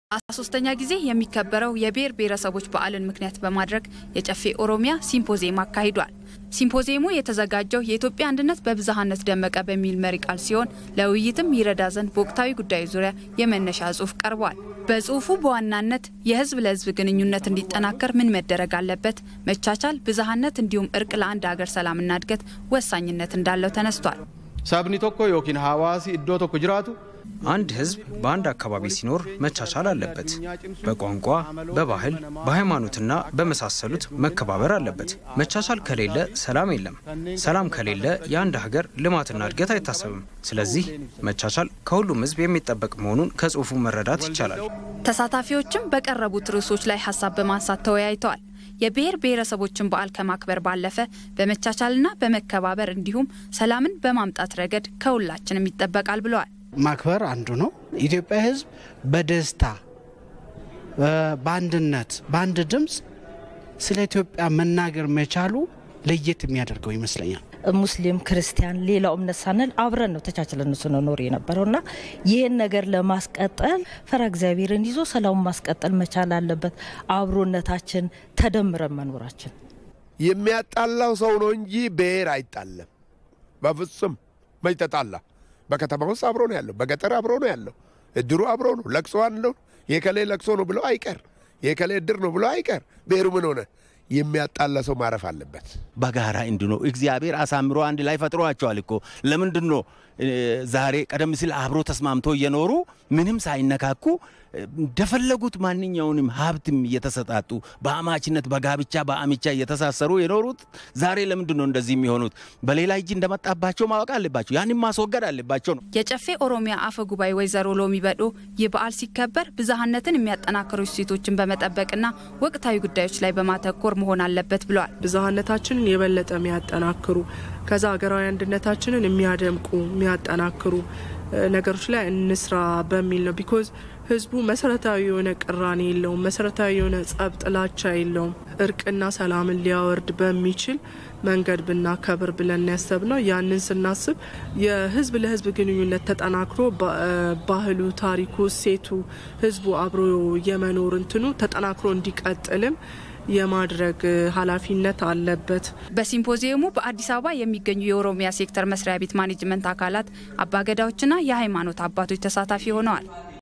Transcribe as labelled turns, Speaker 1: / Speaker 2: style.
Speaker 1: አስራ ሶስተኛ ጊዜ የሚከበረው የብሔር ብሔረሰቦች በዓልን ምክንያት በማድረግ የጨፌ ኦሮሚያ ሲምፖዚየም አካሂዷል። ሲምፖዚየሙ የተዘጋጀው የኢትዮጵያ አንድነት በብዝሃነት ደመቀ በሚል መሪ ቃል ሲሆን ለውይይትም ይረዳ ዘንድ በወቅታዊ ጉዳዮች ዙሪያ የመነሻ ጽሑፍ ቀርቧል። በጽሑፉ በዋናነት የሕዝብ ለሕዝብ ግንኙነት እንዲጠናከር ምን መደረግ አለበት፣ መቻቻል፣ ብዝሃነት እንዲሁም እርቅ ለአንድ ሀገር ሰላምና እድገት ወሳኝነት እንዳለው ተነስቷል።
Speaker 2: sabni tokko yookiin hawaasi iddoo tokko jiraatu
Speaker 3: አንድ ህዝብ በአንድ አካባቢ ሲኖር መቻቻል አለበት። በቋንቋ፣ በባህል፣ በሃይማኖትና በመሳሰሉት መከባበር አለበት። መቻቻል ከሌለ ሰላም የለም። ሰላም ከሌለ የአንድ ሀገር ልማትና እድገት አይታሰብም። ስለዚህ መቻቻል ከሁሉም ህዝብ የሚጠበቅ መሆኑን ከጽሑፉ መረዳት ይቻላል።
Speaker 1: ተሳታፊዎችም በቀረቡት ርዕሶች ላይ ሀሳብ በማንሳት ተወያይተዋል። የብሔር ብሔረሰቦችን በዓል ከማክበር ባለፈ በመቻቻልና በመከባበር እንዲሁም ሰላምን በማምጣት ረገድ ከሁላችንም ይጠበቃል ብለዋል።
Speaker 4: ማክበር አንዱ ነው። ኢትዮጵያ ህዝብ በደስታ በአንድነት በአንድ ድምፅ ስለ ኢትዮጵያ መናገር መቻሉ ለየት የሚያደርገው ይመስለኛል።
Speaker 5: ሙስሊም፣ ክርስቲያን፣ ሌላው እምነት ሳንል አብረን ነው ተቻችለን ስንኖር የነበረው እና ይህን ነገር ለማስቀጠል ፈራ እግዚአብሔርን ይዞ ሰላሙን ማስቀጠል መቻል አለበት። አብሮነታችን ተደምረን መኖራችን
Speaker 6: የሚያጣላው ሰው ነው እንጂ ብሔር አይጣለም። በፍጹም መች ተጣላ? በከተማ ውስጥ አብሮ ነው ያለው፣ በገጠር አብሮ ነው ያለው። እድሩ አብሮ ነው። ለቅሶ አለው። የከሌ ለቅሶ ነው ብሎ አይቀር፣ የከሌ እድር ነው ብሎ አይቀር። ብሔሩ ምን ሆነ? የሚያጣላ ሰው ማረፍ አለበት።
Speaker 7: በጋራ እንዲኖር እግዚአብሔር አሳምሮ አንድ ላይ ፈጥሯቸዋል እኮ። ለምንድን ነው ዛሬ ቀደም ሲል አብሮ ተስማምቶ እየኖሩ ምንም ሳይነካኩ እንደፈለጉት ማንኛውንም ሀብትም እየተሰጣጡ በአማችነት በጋብቻ በአሚቻ እየተሳሰሩ የኖሩት ዛሬ ለምንድን ነው እንደዚህ የሚሆኑት? በሌላ እጅ እንደመጣባቸው ማወቅ አለባቸው። ያንም ማስወገድ አለባቸው ነው።
Speaker 1: የጨፌ ኦሮሚያ አፈ ጉባኤ ወይዘሮ ሎሚ በዶ ይህ በዓል ሲከበር ብዝሃነትን የሚያጠናክሩ እሴቶችን በመጠበቅና ወቅታዊ ጉዳዮች ላይ በማተኮር መሆን አለበት ብለዋል።
Speaker 8: ብዝሃነታችንን የበለጠ የሚያጠናክሩ ከዛ ሀገራዊ አንድነታችንን የሚያደምቁ የሚያጠናክሩ ነገሮች ላይ እንስራ በሚል ነው። ቢኮዝ ህዝቡ መሰረታዊ የሆነ ቅራኔ የለውም። መሰረታዊ የሆነ ጸብ፣ ጥላቻ የለውም። እርቅና ሰላምን ሊያወርድ በሚችል መንገድ ብናከብር ብለን ያሰብ ነው። ያንን ስናስብ የህዝብ ለህዝብ ግንኙነት ተጠናክሮ ባህሉ፣ ታሪኩ፣ እሴቱ ህዝቡ አብሮ የመኖር እንትኑ ተጠናክሮ እንዲቀጥልም የማድረግ ኃላፊነት አለበት።
Speaker 1: በሲምፖዚየሙ በአዲስ አበባ የሚገኙ የኦሮሚያ ሴክተር መስሪያ ቤት ማኔጅመንት አካላት፣ አባገዳዎችና የሃይማኖት አባቶች ተሳታፊ ሆነዋል።